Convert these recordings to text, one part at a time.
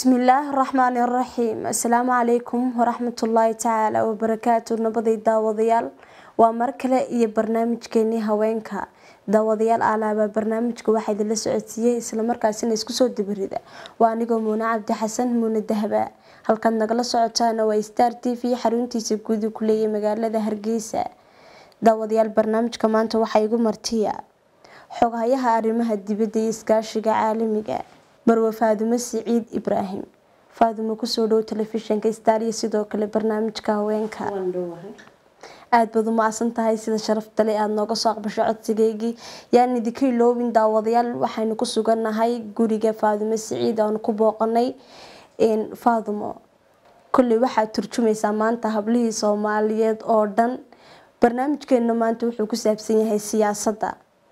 bismillaahi raxmaani raxiim assalaamu calaykum waraxmatullaahi tacaala wabarakaatu nabaday daawadayaal waa mar kale iyo barnaamijkeenii haweenka daawadayaal alaabaa barnaamijka waxaa idinla socodsiiyey islamarkaasina isku soo dabirida waa anigoo muune cabdi xasan muune dahaba halkaad nagala socotaana waa star t v xaruntiisa guudi ku leeyahay magaalada hargeysa daawadayaal barnaamijka maanta waxaa igu martiya xoghayaha arrimaha dibadda iyo iskaashiga caalamiga marwe faadumo siciid ibraahim faadumo kusoo dhow telefishinka star iyo sidoo kale barnaamijka haweenka aada baad umacsan tahay sida sharaftale aada nooga soo aqbasho codsigeygii yaan idinka iloobin daawadayaal waxaynu ku sugannahay guriga faadumo siciid aanu ku booqanay faadumo kolley waxaad turjumaysaa maanta hablihii soomaaliyeed oo dhan barnaamijkeena maanta wuxuu ku saabsan yahay siyaasadda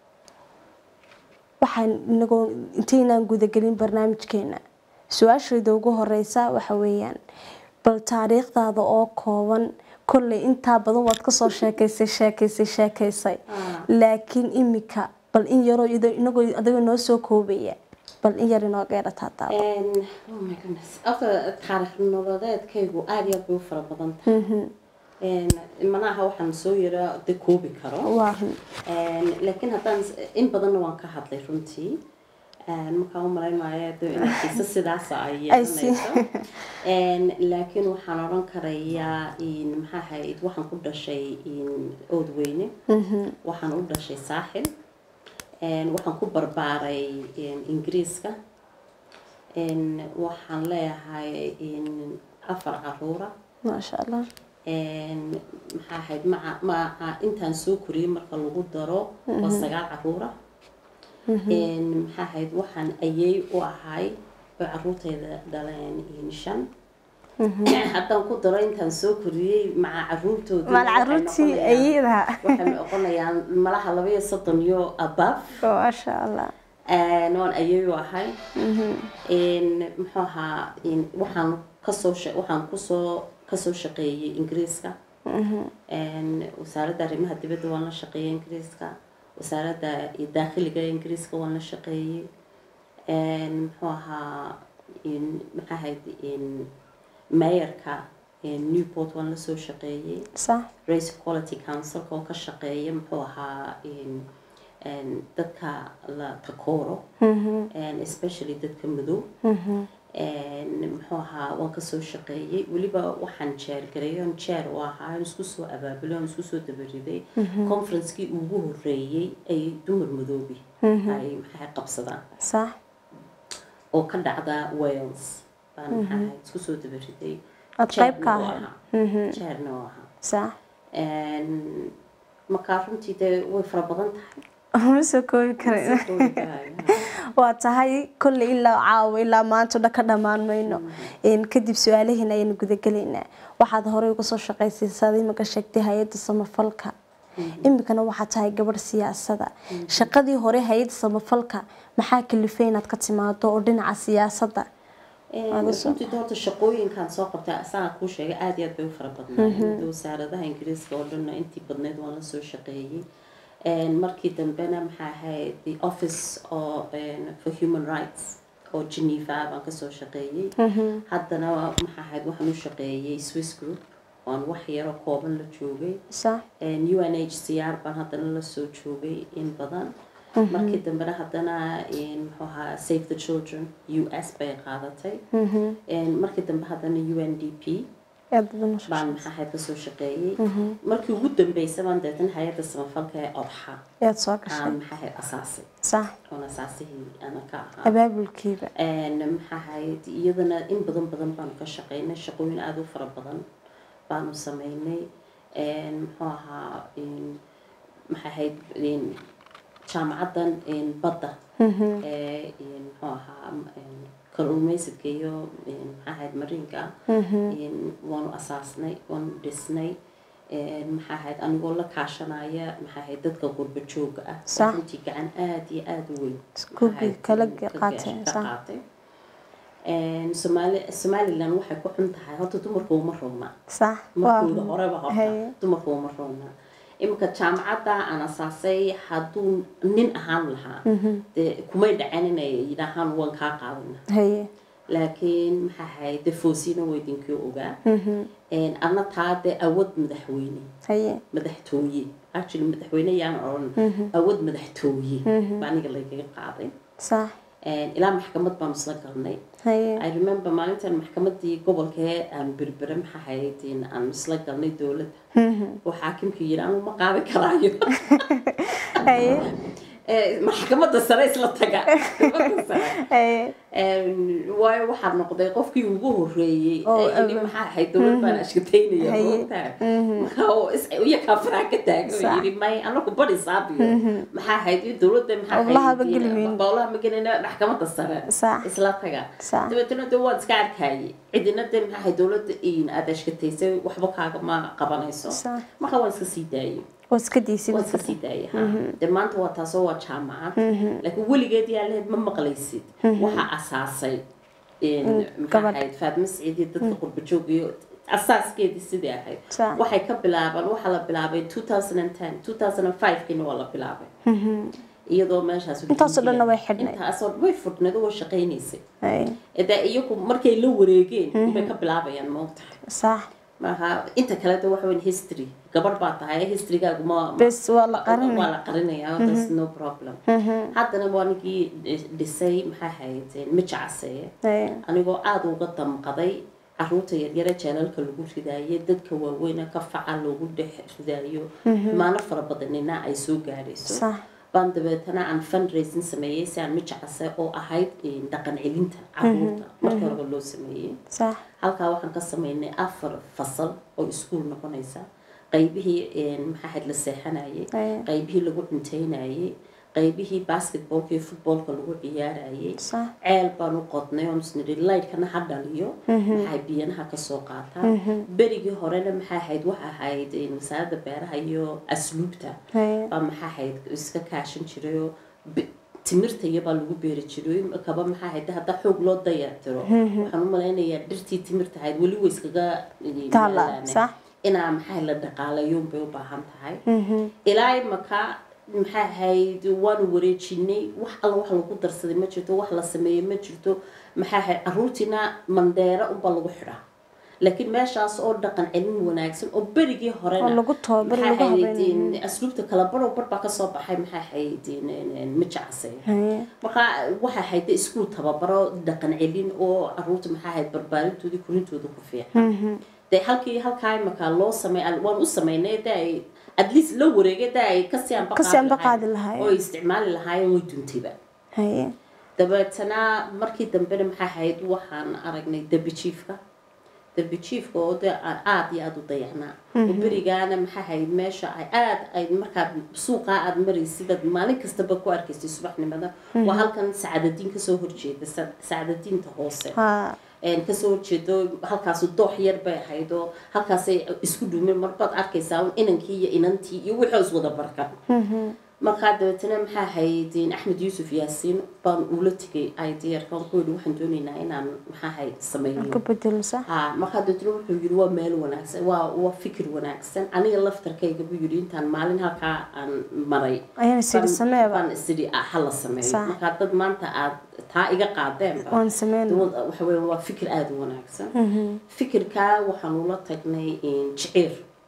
waxaan inagoo intaynaan gudagelin barnaamijkeena su-aashayda ugu horeysa waxa weeyaan bal taariikhdaada oo kooban kolley intaa badan waad kasoo sheekeysay sheekeysay sheekeysay laakiin imika bal in yaroo inagoo adiga noo soo koobaya bal in yar inooga yeedhataa afka taariikh nololeedkaygu aada iyo aad bay u fara badan tahay manaha waxaan soo yaraa de koobi karo laakiin haddaan in badanna waan ka hadlay runtii markaan u malaynaya de inkiisa sidaasa ay yeelanayso laakiin waxaan odhan karayaa maxaa ahayd waxaan ku dhashay oodweyne waxaan u dhashay saaxil waxaan ku barbaaray ingiriiska waxaan leeyahay afar caruura maasha allah maxaa ahayd maca maca intaan soo koriyey marka lagu daro waa sagaal caruura maxaa ahayd waxaan ayey u ahay oo caruurtayda dhaleen shan haddaan ku daro intaan soo koriyey maca caruurtooda maal caruurtii ayada waxay noqonayaan malaha laba iyo soddon iyo abaf maasha allah waan ayey u ahay muxuu ahaa waxaan kasoo waxaan kusoo kasoo shaqeeyay ingiriiska wasaaradda arrimaha dibadda waan la shaqeeyay ingiriiska wasaaradda daakhiliga ingiriiska waan la shaqeeyey muxuu ahaa maxaa ahayd mayorka newport waan lasoo shaqeeyey race quality councilka oo ka shaqeeya muxuu ahaa dadka la takooro especially dadka madow muxuu ahaa waan kasoo shaqeeyey weliba waxaan jeergareey on jeer u ahaa isku soo abaabulay on isku soo dabariday conferencekii ugu horeeyey ay dumar madoobi ay maxaa qabsadaan oo ka dhacda wales baan maxaa isku soo dabariday jeerna u ahaa markaa runtii dee way fara badan tahay ma soo koobi kara waa tahay kolley ilaa caawo ilaa maanta dha ka dhammaan mayno kadib su-aalaheena ayaynu gudagelaynaa waxaad horey uga soo shaqaysay saad imika sheegtay hay-adda samafalka imikana waxaa tahay gabadh siyaasada shaqadii hore hay-adda samafalka maxaa kalifay inaad ka timaado oo dhinaca siyaasadda runtii doorta shaqooyinkan soo qabtay asaga kuu sheegay aada iyo aad bay u fara badnaayeen wasaaradaha ingiriiska oo dhanna intii badneyd waan la soo shaqeeyey markii dambena maxaa ahayd the office oo for human rights oo geneva baan kasoo shaqeeyey haddana maxaa ahayd waxaan u shaqeeyey swiss group waan wax yaroo kooban la joogay u n h c r baan haddana lasoo joogay in badan markii dambena haddana muxuu ahaa save the children u s bay qaadatay markii dambe haddana u n d p baan maxaa ahayd kasoo shaqeeyey markii ugu dambeysay baan deetan hay-adda samafalka ee odxa ayaad soo gashay aan maxaa ahayd asaasay sax oon asaasihii ana ka ahaa abaabulkiiba maxaa ahayd iyadana in badan badan baanu ka shaqeynay shaqooyin aada u fara badan baanu sameynay muxuu ahaa maxaa ahayd jaamacaddan badda ee muxuu ahaa kalluumeysadka iyo maxaa ahayd mariinka waanu asaasnay waanu dhisnay maxaa ahayd anigoo la kaashanaya maxaa ahayd dadka gurba jooga ah runtii gacan aada iyo aada u weyn kala qaatay qaatay somaali somalilan waxay ku xun tahay horta dumarka uma roona sax markooda horeba horta dumarka uma roona iminka jaamacadda aan asaasay hadduu nin ahaan lahaa dee kumay dhacen inay yidhaahaan waan kaa qaadana haye laakiin maxaa ahayd de foosina waa idinkii ogaa anna taa dee awood madaxweyne haye madaxtooye actually madaxweyne yaan odhan awood madaxtooye baa aniga laygaga qaaday sax ilaa maxkamad baanu isla galnay haye i remember maalintan maxkamadii gobolkee aan berbere maxaa ahayd aan isla galnay dowladda oo xaakimkii yidhi anu ma qaadi karaayo haye maxkamadda sare isla taga maxkamadda sare haye waayo waxaa noqday qofkii ugu horeeyey Oo, ee yidhi aba- maxaa ahayd dowlad baan ashkataynaya Haye. moogtaa marka oo is- iyakaa faraha ka taago Sax. yidhi may anagu badi saabiyo maxaa ahayd iyo dowladda maxaa Howlaha ma ahayd gelin. bowlaha ma gelina maxkamadda sare Sax. isla taga Sax. dabeetana de waan iska arkayay cidina de maxaa ahayd dowladda in aad ashkataysay waxba kaaga ma qabanayso Sax. marka waan iska sii daayay waa iska diisin waa iska sii daayay ha de maanta waa taasoo waa jaamacad laakiin weligeed yaa lehed ma maqlaysid waxaa asaasay maxaa gabadh. ahayd faadma siciid iyo dadka qurba joog iyo asaaskeedii sidii ahayd Sax. waxay ka bilaabaan waxaa la bilaabay 2010 2005kiina waa la bilaabay iyadoo meeshaas Intaasoo dhanna way xidhnayd. intaasoo way fudhnayd oo way shaqaynaysay haye de iyagu markay la wareegeen bay ka bilaabayaan maogtahay sax maaha inta kale de waxa weyn history gabadh baa tahay historygaagu ma ma- bes waa la qarinay waa la qarinayaa there's no problem haddana waa ninkii dhisay maxaa ahayd mijacaseye haye anigoo aada uga damqaday caruurta yaryare jeelalka lagu ridaayo dadka waaweyna ka faca loogu dhex ridaayo xumaano fara badanina ay soo gaadhayso sax baan dabeetana aan fundraising sameeyey si aan mijacase oo ahayd dhaqan celinta caruurta markii horeba loo sameeyey sax halkaa waxaan ka sameynay afar fasal oo iskuul noqonaysa qaybihii maxaa ahayd la seexanayay Aye. qaybihii lagu cunteynayay qaybihii basketballka iyo footballka lagu ciyaarayay sax ceel baan u qodnay oon isnidhi lightkana ha dhaliyo maxay biyanaha kasoo qaataa berigii horena maxaa ahayd waxa ahayd wasaaradda beeraha iyo asluubta haye baa maxaa ahayd iska kaashan jirayoo bi- timirta iyabaa lagu beeri jiray kaba maxaa ahayd hadda xoog loo dayactiro waxaan u malaynayaa dhirtii timirta ahayd weli way iskaga Taala, yaalaan. sax. inaa maxaa la dhaqaalayoon bay u baahan tahay ilaa imaka maxaa ahayd waanu wareejinay wax alla wax lagu darsaday ma jirto wax la sameeyey ma jirto maxaa ahayd caruurtiina mandheero unbaa lagu xidhaa laakiin meeshaas oo dhaqan celin wanaagsan oo berigii horena oo lagu tababaro maxaa lagu ahayd habeynay asluubta kala barow bar baa kasoo baxay maxaa ahayd mijacase haye marka waxa ahayd iskuul tababaro dhaqan celin oo caruurta maxaa ahayd barbaarintoodii korintooda ku fiican dee halkii halkaa imaka loo samey waan u sameynay de ay at least la wareegay de ay kasii anba Kasii anba qaadi qaadi lahaayeen, lahaayeen. oo ay isticmaali lahaayeen way duntayba haye dabeetana markii dambena maxaa ahayd waxaan aragnay debi jiifka debi jiifka oo de aan aada iyo aada u dayacnaa oo berigaana maxaa ahayd meesha ay aada ay markaa suuqaa aada maraysid aad maalin kastaba ku arkaysay subaxnimada waa halkan sacadadiin kasoo horjeeda sa- sacadadiinta hoose ha een kasoo horjeedo halkaasu doox yar bay ahayd oo halkaasay isku dhuumeen marbaad arkaysaa un inankii iyo inantii iyo wixii is wada barka markaa dabeetana maxaa ahayd axmed yuusuf yaasiin baan ula tegay idrka ku yidhi waxaan doonaynaa inaan maxaa ahayd sameyno ka bedelo sax ha markaa dabeetana wuxuu yidhi waa meel wanaagsan waa waa fikir wanaagsan aniga laftarkayga buu yidhi intaan maalin halkaa aan maray ayaan siri baan- sameeba baan isidhi ah, ha la sameeyo Sax. markaa dad maanta aad taa iga qaadeenba waan sameyn waxa weeye waa fikir aada u wanaagsan fikirkaa waxaan ula tagnay jiciir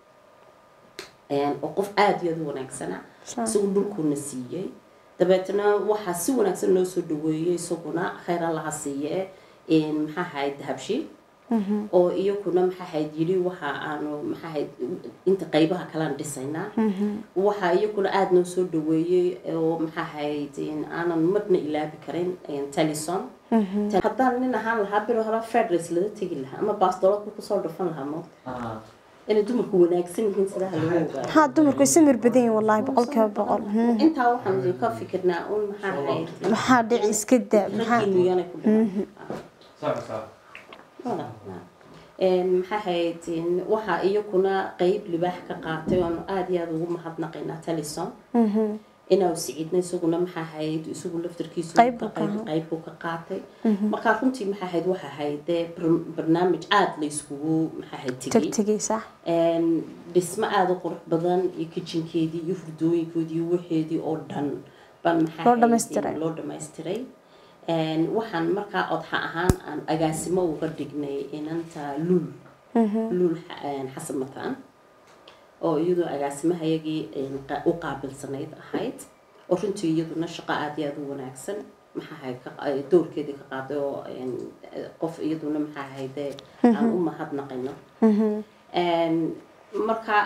oo qof aada iyo aada u wanaagsana Sax. isagu dhulkuuna siiyey dabeetna waxaa si wanaagsan loo soo dhaweeyey isaguna khayr allaha siiye maxaa ahayd dahabshi oo iyakuna maxaa ahayd yidhi waxa aanu maxaa ahayd inta qaybaha kalean dhisaynaa waxaa iyakuna aada noo soo dhaweeyey oo maxaa ahayd aanan marna ilaabi karin talison haddaan nin ahaan lahaa biro hore federace lala tegi lahaa ama baastolodka kusoo dhufan lahaa mo inay dumarku wanaagsan yihiin sidaha lagu ogaado ها دمركو سمر بدين والله بقول كيف بقول هم. intaa waxaan ka fikirnaa un maxaa ahayd maxaa dhici iska daa maxaa raggiinu yana ku dhiman صح صح Wada, wada. Een, maxaa ahayd een, waxaa iyakuna qeyb libaax ka qaatay oonu aada iyo aada ugu mahadnaqaynaa talison inaa siciidna isaguna maxaa ahayd isagu laftarkiisu Qayb buu ka ahaa. qayb buu ka qaatay markaa runtii maxaa ahayd waxa ahayd dee bar- barnaamij aada la iskugu maxaa ahayd tegay tagtagay sax Een, dhismo aada u qurux badan iyo kitchenkeedii iyo hurdooyinkoodii iyo waxeedii oo dhan baan maxaa Loo ahayd, dhammaystiray. loo dhammaystiray Een, waxaan markaa odxa ahaan aan agaasimo uga dhignay inanta luul luul Xa- een, xasan mataan oo iyadoo agaasimahayagii een, qa- u qaabilsanayd ahayd oo runtii iyaduna shaqo aada iyo aada u wanaagsan maxaa ahayd ka- ay doorkeedii ka qaaday oo een, qof iyaduna maxaa ahayde aan u mahadnaqayno Een, marka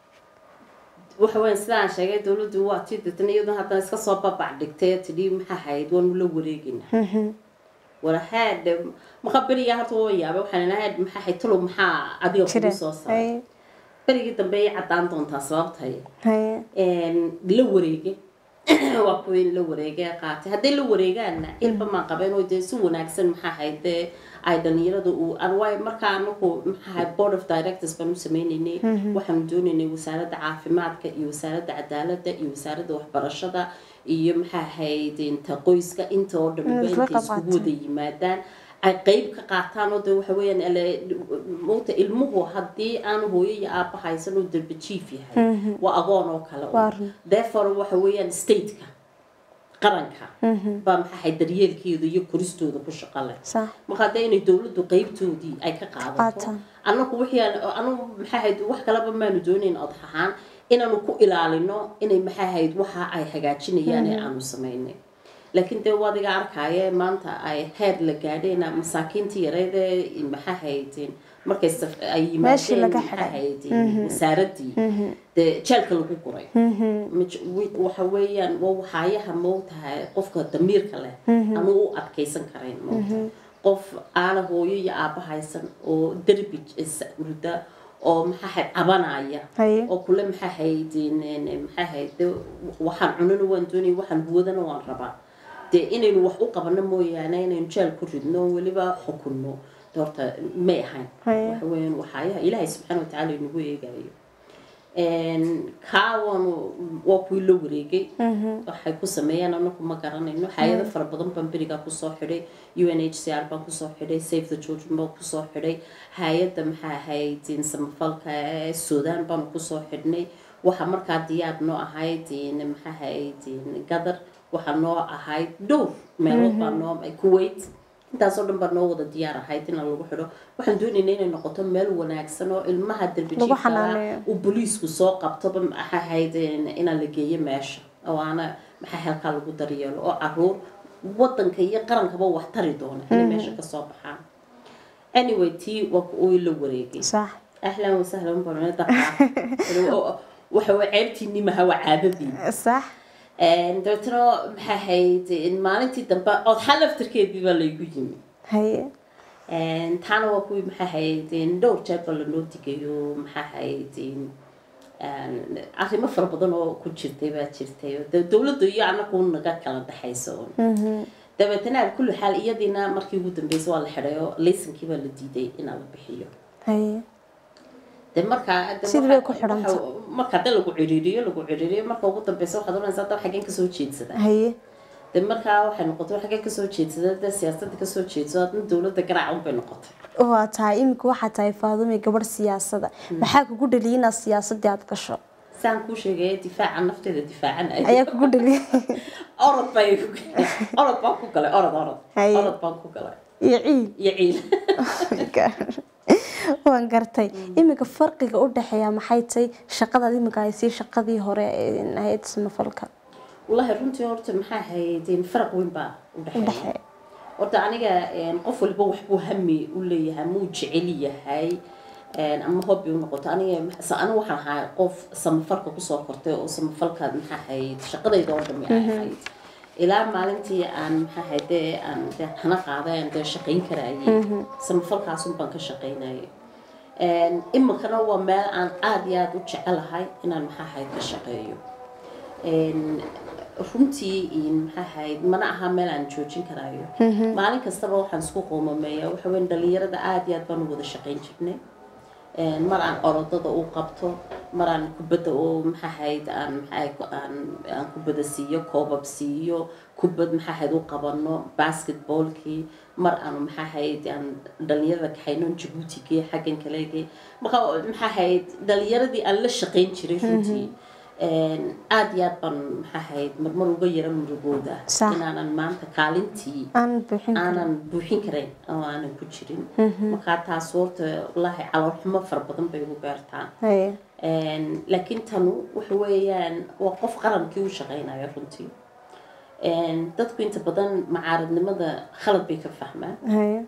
waxa weyn sidaan sheegay dowladdu waa tii deetana iyaduna haddana iska soo babac dhigtay ee tidhi maxaa ahayd waanu la wareegina walahaad maqa berigaa horta waa yaabay waxaan ilahayd maxaa ahayd talow maxaa adiga kugu jira soo saaray haye berigii dambe ay caddaan doontaa sababtay haye een, la wareegay waa kuwii la wareegay qaatay hadday la wareegaanna ilba maan qabeen oo dee si wanaagsan maxaa ahayd dee ay dhalinyarada uu aan waay markaa anaku maxaa ahayd board of directors baan u sameynaynay waxaanu doonaynay wasaaradda caafimaadka iyo wasaaradda cadaaladda iyo wasaaradda waxbarashada iyo maxaa ahayd inta qoyska inta oo dhan Mm, isla intay iskugu qabqaataan. wada yimaadaan ay qeyb ka qaataan oo de waxa weeyaan ele- mugta ilmuhu haddii aan hooyo iyo aabba haysan oo darbe jiif yahay waa agoon oo kale un. Waa run. therefore waxa weeyaan stateka qaranka baa maxaa ahayd daryeelkeeda iyo koristooda ku shaqo leh sax marka hadda inay dowladdu qeybtoodii ay ka qaadato Qaataan. annagu wixii aan anagu maxaa ahayd wax kaleba maanu doonayn odax ahaan inaanu ku ilaalino inay maxaa ahayd waxa ay hagaajinayaan ee aanu samaynay laakiin dee wadiga arkaaye maanta ay heer la gaadheen masaakiintii yareyd ee maxaa ahayd markay saf- ay Meeshii yimaadeen laga maxaa xidhay. ahayd wasaaradii dee jeelka lagu guray Maj- wi- waxa weeyaan waa waxaayaha moogtahay qofka damiirka leh anu u adkaysan karayn moogtahay qof aana hooyo iyo aabba haysan oo derbi is- hurda oo maxaa ahayd cabanaya haye oo kule maxaa ahayd maxaa ahayd dee waxaan cunana waan doonaya waxaan huwadana waan rabaa dee inaynu wax u qabano mooyaane inaynu jeel ku ridno weliba xukunno de horta may ahayn Haye. waxa weeyaan waxaayaha ilaahay subxaana watacaala inagu eegayo kaawanu waa kuwii la wareegay waxay ku sameeyeen anaku ma garanayno hay-ado fara badan baan berigaa kusoo xidhay u n h c r baan kusoo xidhay save the children baan kusoo xidhay hay-adda maxaa ahayd samafalka ee sudan baanu kusoo xidhnay waxa markaa diyaar noo ahayd maxaa ahayd gadar waxaa noo ahayd dhowr meelood baa noo kuwait intaasoo dhan baa noo wada diyaar ahayd in lagu xidho waxaan doonaynaa inay noqoto meel wanaagsan oo ilmaha derbi Lagu jiifka xanaaneeyo. uu booliisku soo qabtoba maxaa ahayd inaan la geeyo meesha oo aana maxaa halkaa lagu daryeelo oo caruur wadanka iyo qarankaba wax tari doona inay meesha kasoo baxaan anyway tii waa uu la wareegay sax ahlan wasahlan barone daqa waxa waa ceebtiinii maha waa caadadii sax dabeetana maxaa ahayd maalintii dambe odxa laftarkeedii baa laygu yimi haye taana waa kuwii maxaa ahayd dhowr jeer baa lanoo digayo maxaa ahayd arrimo fara badan oo ku jirtay baa jirtay oo de- dowladda iyo anagu naga kala dhexayso un dabeetana al kulli xaal iyadiina markii ugu dambeysay waa la xidhay oo laysankii baa la diiday inaa la bixiyo haye de markaa de Sidii waxa- bay ku xidhantay. waxa- marka hadda lagu ciriiriyo lagu ciriiriyo marka ugu dambeysa waxaad oranaysaa hadda xaggeen kasoo jeedsada haye de markaa waxay noqotay war xaggeen kasoo jeedsada de siyaasadda kasoo jeedso hadna dowladda garaac unbay noqotay waa tahay iminka waxaa tahay faadumi gabadh siyaasada maxaa kugu dhaliyay inaad siyaasadii aad gasho saan kuu sheegaya difaaca nafteeda difaacanaya ayaa kugu dhaliyay orod baa igu orod baan ku galay orod orod Haye. orod baan ku galay iyo ciid iyo ciil waan gartay iminka farqiga u dhexeeya maxay tahay shaqadaad iminka haysay shaqadii hore ee ahayd samafalka wallaahi runtii horta maxaa ahayd faraq weyn baa u u dhexeeya dhexeeya horta aniga een, qof walba waxbuu hami u leeyahay muu jecel yahay een, ama hobby u noqoto aniga sa- aniga waxaan ahaa qof samafalka kusoo kortay oo samafalka maxaa ahayd shaqadayda oo dhami ay ahayd ilaa maalintii aan maxaa ahayd dee aan dee hana qaaday aan dee shaqayn karayay samafalkaasun baan ka shaqaynayay Een, iminkana waa meel aan aada iyo aada u jecelahay inaan maxaa ahayd ka shaqeeyo Een, runtii in maxaa ahayd mana aha meel aan joojin karaayo maalin kastaba waxaan isku qoomameeya waxa weyn dhalinyarada aada iyo aad baan u wada shaqayn jirnay Een, mar aan orodada u qabto mar aan kubadda u maxaa ahayd aan maxaa aan aan kubadda siiyo koobab siiyo kubad maxaa ahayd u qabano basketballkii mar aan maxaa ahayd aan dhalinyarada kaxayno jabuutigii xaggan kalegi marka maxaa ahayd dhalinyaradii aan la shaqayn jiray runtii aada iyo aad baan maxaa ahayd marmar uga yara murugooda Sax. inaanan maanta kaalintii aan buuxin karin aanan buuxin karayn oo aanan ku jirin markaa taas horta wallaahi caloolxumo fara badan bay ugu beertaa haye Een, laakiin tanu waxa weeyaan waa qof qarankii u shaqeynaya runtii Een, dadku inta badan macaaradnimada khalad bay ka fahmaan haye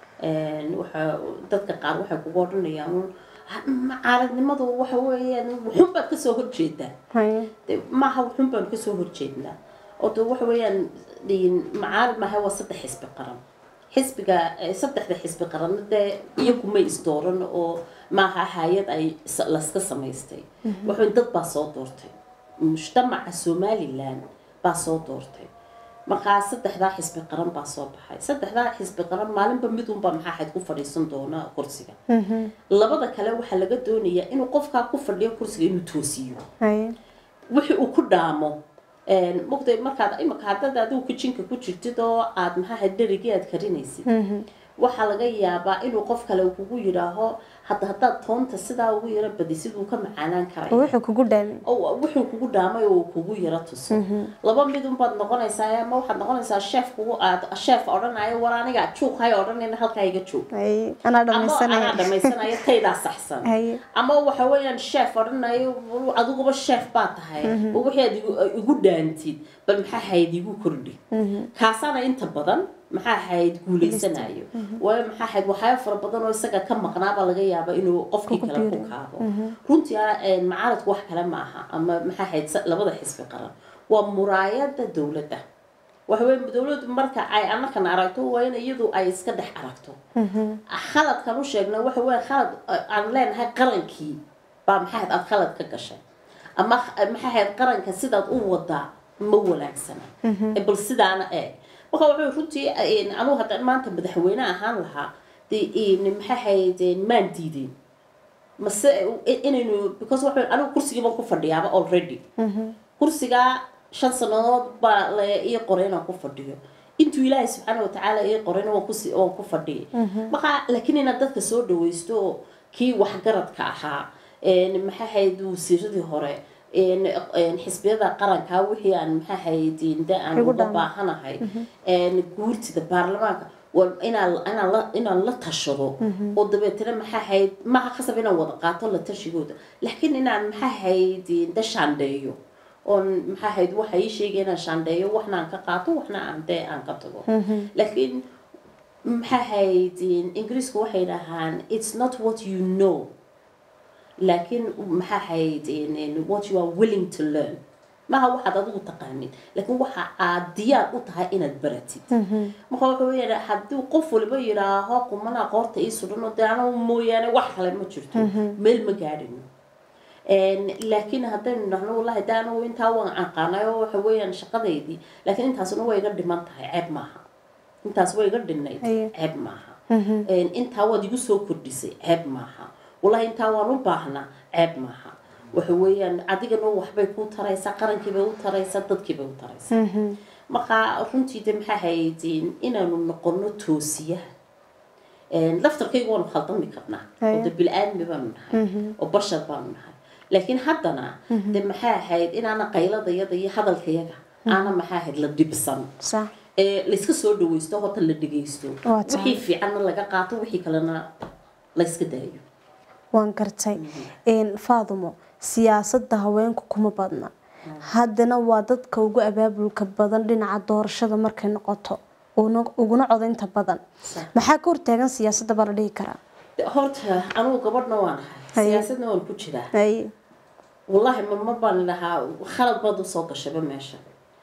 Een, waxa dadka qaar waxay kugu odhanayaan "Un, ha- macaaradnimadu waxa weeyaan wuxun baad kasoo horjeedaa haye De, maaha wuxun baan kasoo horjeednaa oo de waxa weeyaan dhiin- macaarad maaha waa saddex xisbi qaran xisbiga eh, saddexda xisbi qaranna dee iyagu may isdooran oo maaha hay-ad ay s- laska samaystay waxa dad baa soo doortay mujtamaca somalilan baa soo doortay markaa saddexdaa xisbi qaran baa soo baxay saddexdaa xisbi qaran maalinba midunbaa maxaa ahayd ku fadhiisan doona kursiga labada kale waxaa laga doonayaa inuu qofkaa ku fadhiyo kursiga inuu toosiyo haye wixii uu ku dhaamo mogtay markaad imika haddaad adigu kijinka ku jirtid oo aad maxaa dherigii aad karinaysid waxaa laga yaabaa inuu qof kale kugu yidhaaho hadda haddaad toonta sidaa ugu yaro badisid uu ka macaanaan oo karaya wuxuu kugu dhaamay oo wuxuu kugu dhaamay oo uu kugu yaro tuso laba mid unbaad noqonaysaa ama waxaad noqonaysaa sheef kugu aad sheef odhanayo war aniga juuq hay odhanayna halkaa iga joog haye anaa ama anaa dhamaysanaya dhamaysanayo taydaa saxsan haye ama waxa weeyaan sheef odhanayo adiguba sheef baa tahay oo wixii aad igu- igu dhaantid bal maxaa hayd igu kordhi kaasaana inta badan maxaa hayd guuleysanayo waayo maxaa hayd waxyaaba fara badan oo isaga ka maqnaabaa laga yaaba inuu qofkii Ku kale ku biiriyo. kaado runtii ah, een, macaaradku wax kale ma aha ama maxaa hayd sa- labada xisbi qaran waa muraayada dowladda waxa weeye dowladdu marka ay anakan aragto waa in iyadu ay iska dhex aragto khaladkan u sheegna waxa weeye khalad uh, aan leenahay qarankii baa maxay ahayd aad khalad ka gashay ama uh, maxay ahayd qaranka sidaad u wadaa ma wanaagsana Eh, bal sidaana eeg marka wuxuu runtii eh, anugu hadda maanta madaxweyne ahaan lahaa dee eh, maxay ahayd eh, maan diideen mase eh, inaynu because waxa anigu kursigii baan ku fadhiyaaba already kursigaa shan sannadood baa la ii qoray inaan ku fadhiyo intuu ilaahay subxaana watacaala ii qorayna waan kusi waan ku fadhiyay marka laakiin inaad dadka soo dhawaysto oo kii waxgaradka ahaa een, maxaa ahayd wasiiradii hore een, een, xisbiyada qaranka wixii aan maxaa ahayd de aan Igu uga dhaama. baahanahay een, guurtida baarlamaanka waa inaan inaan la inaan la tashado oo dabeetana maxaa ahayd maha khasab inaan wada qaato la tashigooda laakiin inaan maxaa ahayd da shaandheeyo oon maxaa ahayd waxa ii sheegay inaan shaandheeyo waxna aan ka qaato waxna aan dee aan ka tago laakiin maxaa ahayd ingiriisku waxay dhahaan it's not what you know laakiin maxaa ahayd what you are willing to learn maha waxaad adigu taqaanid laakiin waxa aad diyaar u tahay inaad baratid marka waxa weeyaan haddii qof waliba yidhaaho qumanaa qoorta ii sudhano dee anagu mooyaane wax kale ma jirto meel ma gaadhino laakiin haddaynu dhahno wallahi de anagu intaa waan aqaanay oo waxa weeyaan shaqadeydii laakiin intaasuna way iga dhiman tahay ceeb maaha intaas way iga dhinnayd Aye. ceeb maaha intaa waad igu soo kordhisay ceeb maaha wallahi intaa waan u baahnaa ceeb maaha waxa weeyaan adigana waxbay kuu taraysaa qarankiibay u taraysaa dadkiibay u taraysaa marka runtii de maxaa hayd inaanu noqono toosiyaha laftarkaygu waanu khaldami karnaa oo de bil-aadmi baanu nahay oo bashar baanu nahay laakiin haddana de maxaa ahayd inaana qayladayada iyo hadalkayaga aana maxaa ahayd la dhibsan sax ee layska soo dhawaysto horta la dhegaysto Waa tahay. wixii fiicanna laga qaato wixii kalena layska daayo waan gartay faadumo siyaasadda haweenku kuma badna haddana waa dadka ugu abaabulka badan dhinaca doorashada markay noqoto una- uguna codaynta badan Sax. maxaa ka hortaagan siyaasadda baa la dhihi karaa De, horta anugu gabadhna waan ahay Haye. siyaasadna waan ku jiraa Ay, wallaahi marmar baan dhahaa khalad baad usoo gashayba meesha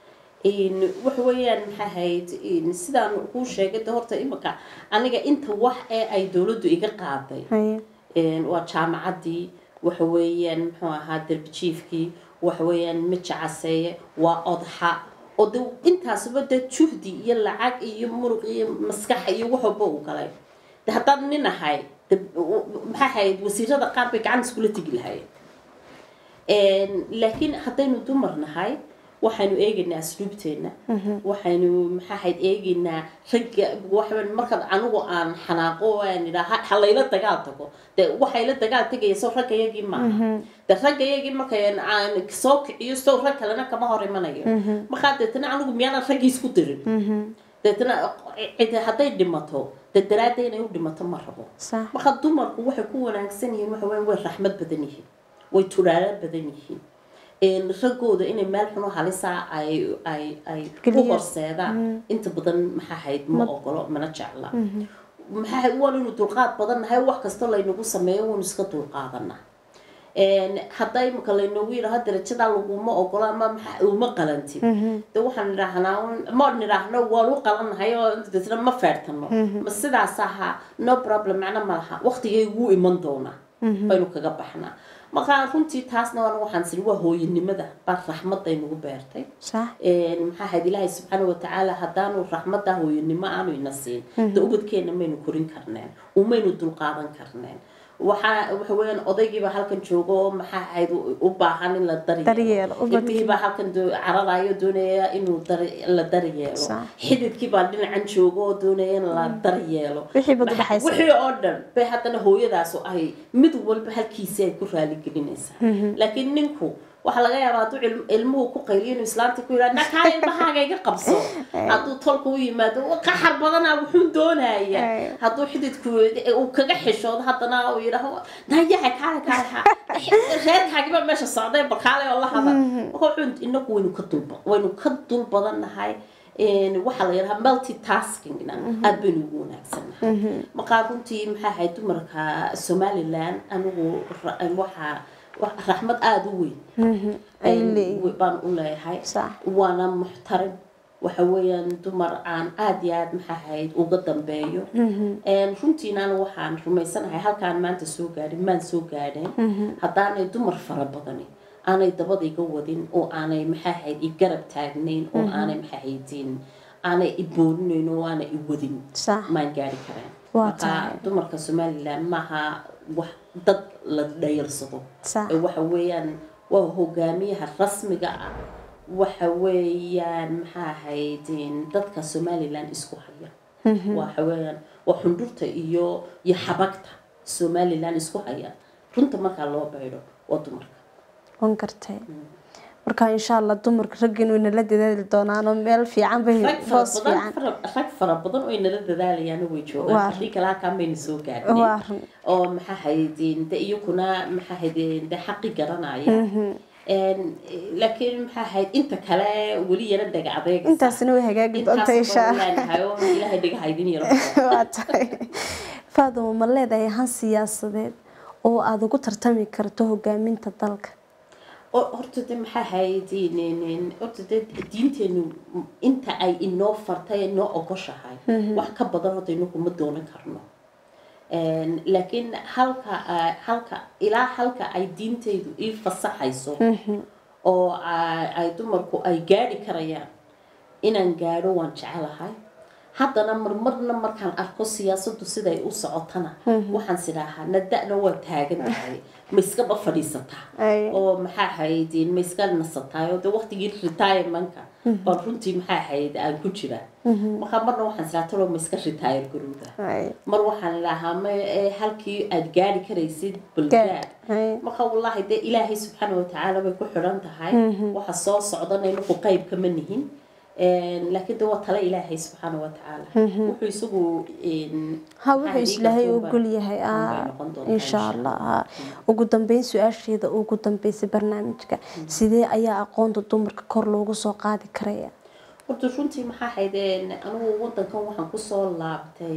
waxa weeyaan maxaa ahayd sidaan kuu sheegay de horta imika aniga inta wax ee ay dowladdu iga qaaday ay, Een, waa jaamacaddii waxa weeyaan muxuu ahaa derbijiifkii waxa weeyaan mija caseeye waa odxa oo de intaasba de juhdi iyo lacag iyo muruq iyo maskax iyo wax walba uu galay de haddaan nin ahay de maxaa ahayd wasiirada qaar bay gacan iskula tegi lahayen laakiin haddaynu dumar nahay waxaynu eegaynaa asluubteena waxaynu maxaa ahayd eegaynaa ragga waxaan markaad anigu aan xanaaqo oo aan idhaa ha layla dagaal tago de waxay la dagaal tegaya sow ragga yagii maaha de ragga yagii markay aan soo kiciyo sow rag kalena kama hor imanayo markaa deetana anigu miyaanan raggii isku dirin deetana cid hadday dhimato de daraadda inay u dhimato ma rabo sax marka dumarku waxay ku wanaagsan yihiin waxa weya way raxmad badan yihiin way turaalo badan yihiin een raggooda inay meel xuno halisa ay ay ay u Geliyaan. horseedaan inta badan maxaa ahayd ma ogolo mana jecla maxaa ahayd waan inu dulqaad badan nahay wax kasta laynagu sameeyo waynu iska dulqaadanaa een hadda imika laynoogu yidhaaho darajadaa laguma ogola ama maxa uma qalantid de waxaan nidhaahnaa un- ma nidhaahno waan u qalannahay oo deetna ma feertano ma sidaas ahaa no problem macna ma laha waqtigay wuu iman doonaa baynu kaga baxnaa marka runtii taasna waan waxaan siri waa hooyanimada baa raxmadday nagu beertay sax een maxaa ahayd ilaahay subxaana watacaala haddaanu raxmadda hooyanimo aanu ina siin de ubadkeena maynu korin karneen umaynu dulqaadan karneen waxaa waxa weeyaan odaygiiba halkan joogo oo maxaa ahayd u- u baahan in la Daryeelo, daryeelo ubadkii. ilmihiibaa halkan doo- cararayo doonaya inuu dar- la daryeelo Sax. xididkiibaa dhinacan joogo oo doonaya in la daryeelo Wixii baad u Maxa- dhaxaysa. wixii oo dhan bay haddana hooyadaasu ay mid walba halkiisii ay ku raaligelinaysaa laakiin ninku waxaa laga yaabaa hadduu ilm- ilmuhu ku qayliyo inuu islaanta ku yidhaha nakaa ilmahaaga iga qabso hadduu tolka u yimaado "Waa qaxar badanaa wuxuu doonaya Ay. hadduu xididku uu kaga xishoodo haddana uu yidhaho nayaha kaale kaale ha reerkaagiba meesha socday balkaale oo la hada marka wuxuu inagu waynu ka dulba waynu ka dul badannahay een, waxaa la yidhaha multitaskingna aad baynu ugu wanaagsannahay markaa runtii maxaa ahayd dumarka somaliland anigu ra- waxaa wa- raxmad aada u weyn ay een, leeyihiin. baan u leeyahay Sax. waana muxtarim waxa weeyaan dumar aan aada iyo aada maxaa ahayd uga dambeeyo Een, runtiinana waxaan rumaysanahay halkaan maanta soo gaadhin maan soo gaadheen haddaanay dumar fara badani aanay dabada iga wadin oo aanay maxaa ahayd i garab taagnayn oo aanay maxaa ahaydin aanay i boorinayn oo aanay i wadin sax maan gaari kareen Waa marka tahay. dumarka somaliland maaha wax dad la dhayarsado sax ee waxa weeyaan waa hogaamiyaha rasmiga ah waxa weeyaan maxaa ahayd dadka somaliland isku haya waxa weeyaan waa xundurta iyo iyo xabagta somaliland isku haya runta markaa loo baydho waa dumarka wan gartay marka insha allah dumarka raggiin way nala dadaali doonaan oo meel fiican bay rag fara boos badan fiican fara- rag fara badan oo inala dadaalayaan way Waa joogaan run. haddii kale halkaan bayna soo gaadhnay waa run oo maxaa haydin de iyakuna maxaa haydin de xaqi garanaya Een, laakiin maxaa ahayd inta kale weli yara dhaga adeeg intaasina way hagaagi doonta insha allah ilaahay dhaga haydin yaro waa tahay faaduma ma leedahay han siyaasadeed oo aada ugu tartami karto hogaaminta dalka oo horta de maxaa ahayd horta de diinteenu inta ay inoo fartay inoo ogoshahay wax ka badan horta inagu ma doonan karno Een, laakiin halka ah, halka ilaa halka ay diintaydu ii fasaxayso oo ay ay dumarku ay gaadhi karayaan inaan gaadho waan jecelahay haddana marmarna markaan arko siyaasaddu siday u socotana waxaan sidhaahaa nada'na waa taagan tahay ma iskaba fadhiisataa Ay. oo maxaa ahayd ma iska nasataay oo de waqtigii retirementka baan runtii maxaa ahayd aan ku jiraa markaa marna waxaan sidhaa talo ma iska retire garowda Ay, mar waxaan idhaahaa ma ee, halkii aad gaari karaysid gaad. balgaad Ay, marka wallaahi dee ilaahay subxaana watacaala bay ku xidhan tahay waxa soo socdana inagu qayb kama nihin Een, laakiin de waa tale ilaahay subxaana watacaala wuxuu isagu een, ha maxaa wuxuu dhiiga islaahay duuba ogol yahay unbay ah, noqon doontaa insha allah ha. ugu dambeyn su-aasheeda ugu dambeysay barnaamijka sidee ayaa aqoonta dumarka kor loogu soo qaadi karaya horta runtii maxaa ahayd een, anigu wadankan waxaan kusoo laabtay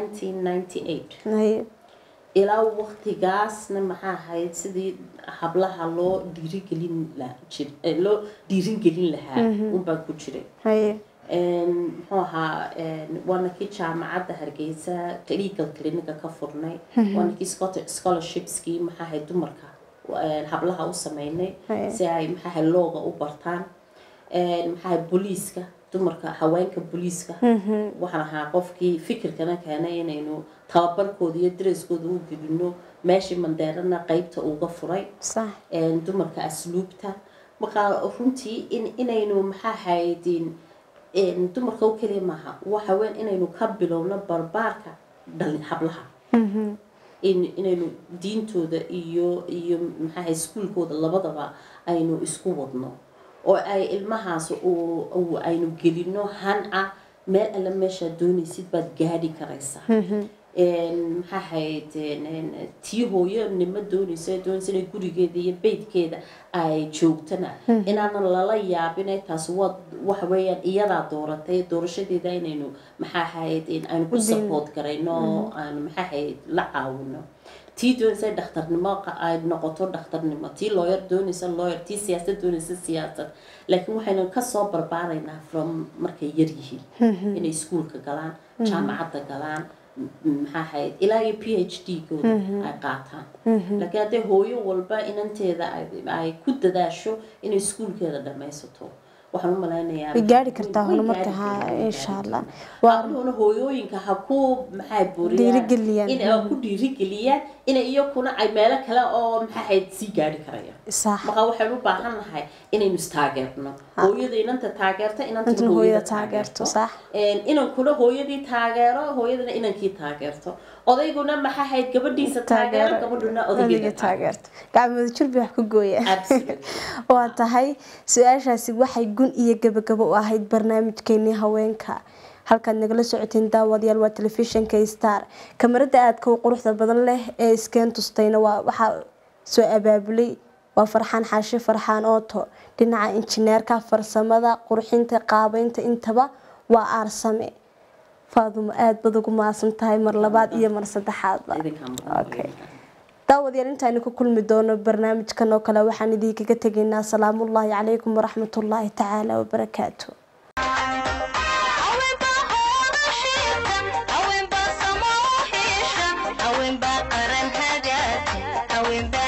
1998 Ay, ilaa waqtigaasna maxaa ahayd sidii hablaha loo dhiirigelin la jir eh, loo dhiirigelin lahaa unbaan ku jiray ay, Een, muxuu ahaa een, waana kii jaamacadda hargeysa legal clinica ka furnay waana kii Scot- scholarshipskii maxaa ahayd dumarka een, hablaha u sameynay Hey. si ay maxaa ahayd looga u bartaan Een, maxaa ahayd booliiska dumarka haweenka booliiska waxaan ahaa qofkii fikirkana keenay inaynu tababarkooda iyo dareskooda u gelino meeshii mandeerana qeybta uga furay sax een, dumarka asluubta markaa runtii in inaynu maxaa haydin dumarka oo keliya maaha waxa weyn inaynu ka bilowno barbaarka dhalin hablaha in inaynu diintooda iyo iyo maxaahay iskuulkooda labadaba aynu isku wadno oo ay ilmahaas uu aynu gelino han ah meel alle meeshaad doonaysid baad gaadhi karaysaa maxaa ahayd tii hooyonimo doonaysa doonaysa inay gurigeeda iyo beydkeeda ay joogtana inaanan lala yaabin taas waa waxa weeyaan iyadaa dooratay doorashadeeda inaynu maxaa ahayd aynu ku support garayno aanu maxaa ahayd la caawino tii doonaysa dhakhtarnimo ay noqoto dhakhtarnimo tii looyar doonaysa looyar tii siyaasad doonaysa siyaasad laakiin waxaynu kasoo barbaaraynaa from markay yar yihiin inay iskuulka galaan jaamacadda galaan maxaa ahayd ilaa iyo p h d gooda ay qaataan laakiin haddee hooyo walba inanteeda ay ku dadaasho inay iskuulkeeda dhamaysato waxaan u malaynayaa way gaari kartaa horumarka ha insha allah habluhuna hooyooyinka ha ku maxaa Dhiirigeliyaan. buriyaan in ku dhiirigeliyaan inay iyakuna ay meelo kale oo maxaa ahayd sii gaari karayaan sax marka waxaynu u baahan nahay inaynu istaageerno hooyada inanta taageerta intana inantuna hooyada hooyada taageerto taageerto sax inankuna hooyadii taageero hooyadana inankii taageerto odayguna maxaa ahayd gabadhiisa taageero gabadhuna odaygeeda taageerto gacmooda jirbi wax ku gooya Absolutely. waa tahay su-aashaasi waxay gun iyo gabagabo u ahayd barnaamijkeenii haweenka halkaad nagala socoteen daawadayaal waa telefishinka star kamarada aadka u quruxda badan leh ee iskeen tustayna waa waxaa soo abaabulay waa farxaan xaashi farxaan ooto dhinaca injineerka farsamada qurxinta qaabeynta intaba waa aarsame faadumo aada bad ugu maasan tahay mar labaad iyo mar saddexaadba idinkaa Okay. mudan daawadayaal intaaynu ku kulmi doono barnaamijkan oo kale waxaan idinkaga tegaynaa salaamullaahi calaykum waraxmatullaahi tacaala wabarakaatu haweenba oroshaysan haweenba samoohiishan haweenba qaran hagaagsan haweenba